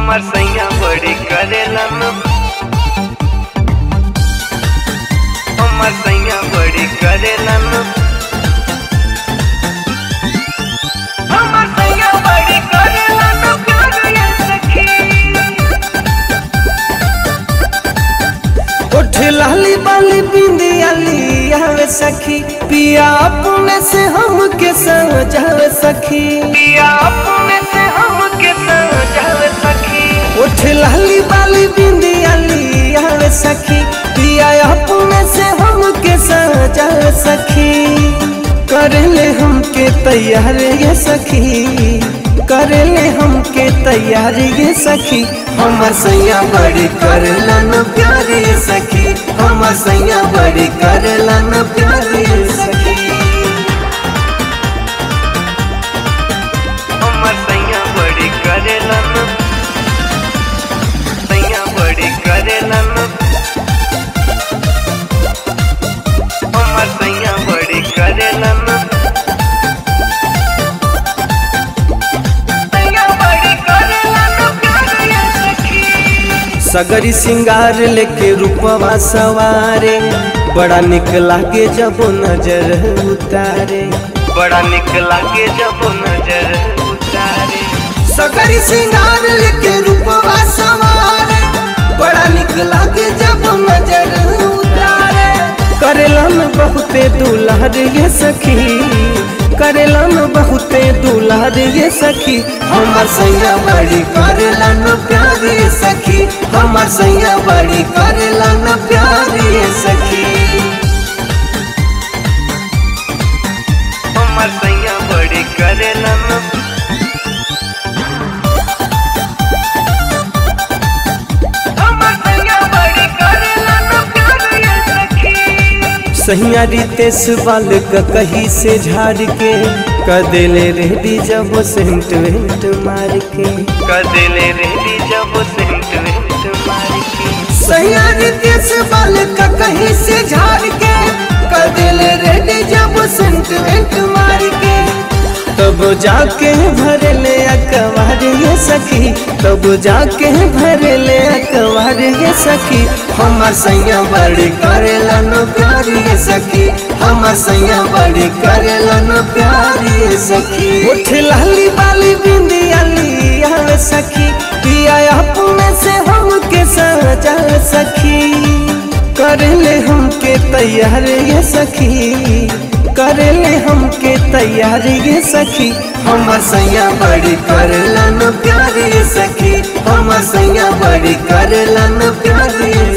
हमर सैया बड़ी करेलन हमर सैया बड़ी करेलन हमर सैया बड़ी करेलन प्यार ये सखी उठ लाली बाली बिंदियाली आवे सखी पिया अपने से हमके सजावे सखी पिया अपने से हमके सजल सखी उठ लाली बाली बिंदियाली आवे सखी पिया अपने से हमके सजावे सखी करेले हमके तैयार ये सखी करेले हमके तैयार ये सखी हमर सैया बड़ी करलन प्यार ये सखी हमर सैया बड़ी करलन प्यार ये सखी हमर सैया बड़ी करेलन सैया बड़ी करेलन हमर सैया बड़ी करेलन सैया बड़ी करेलन प्यार ये सखी सगरी सिंगार लेके रूपवा सवारे बड़ा निक लागे जब नजर उतारे बड़ा निक लागे जब नजर उतारे सगरी सिंगार लेके रूपवा सवारे बड़ा निक लागे जब नजर उतारे करेलन बहुते दुलार ये सखी करेलन बहुते दुलार ये सखी हमर सैया बड़ी करेलन प्यार ये सखी हमर सैया बड़ी करेलन प्यार ये सखी हमर सैया बड़ी करेलन हमर सैया बड़ी करेलन प्यार ये सखी सहिया रितेश बाल का कही से झाड़ के कदेले रेडी जब सेंट वेंट मार के कदले रेडी जब सेंट वेंट मार के सहिया रितेश बाल का कही से झाड़ के कदेले रेडी जब सेंट वेंट मार के तब जाके भर ले अकबार ये सखी तब जाके भर ले अकबार ये सखी हमर सैया बड़ी करेला नो प्यार ये सखी हमर सैया बड़ी करेला नो प्यार ये सखी उठ लाली बाली बिंदियाली आवे सखी पिया अपने से हमके सजा सखी करेले हमके तैयार ये सखी करेले हमके तैयार ये सखी हमर सैया बड़ी करेला न प्यार ये सखी हमर सैया बड़ी करेला न प्यार ये